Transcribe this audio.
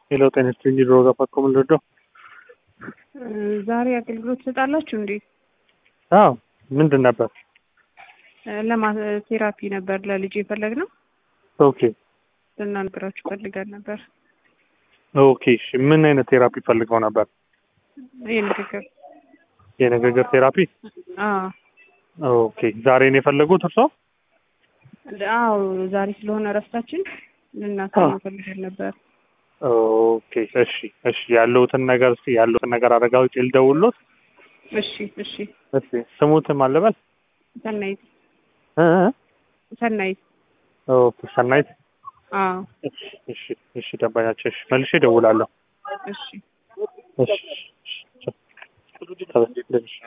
ሄሎ ጤና ይስጥልኝ ድሮ ጋር ፓኮ ምንድነው? ዛሬ አገልግሎት ትሰጣላችሁ እንዴ? አዎ ምንድን ነበር? ለማ ቴራፒ ነበር ለልጅ የፈለግነው ኦኬ ልናነግራችሁ ፈልገን ነበር። ኦኬ እሺ ምን አይነት ቴራፒ ፈልገው ነበር? የንግግር የንግግር ቴራፒ አዎ ኦኬ ዛሬ ነው የፈለጉት እርሶ? አዎ ዛሬ ስለሆነ እረፍታችን ልናሳይ ፈልገን ነበር። ኦኬ እሺ እሺ ያለውትን ነገር እስኪ ያለውትን ነገር አረጋግጬ ልደውልዎት። እሺ እሺ እሺ ስሙትን ማን ልበል? ሰናይት እ እ? ሰናይት ኦኬ ሰናይት አዎ እሺ እሺ እሺ ደንበኛችን እሺ መልሼ እደውላለሁ። እሺ እሺ እሺ እሺ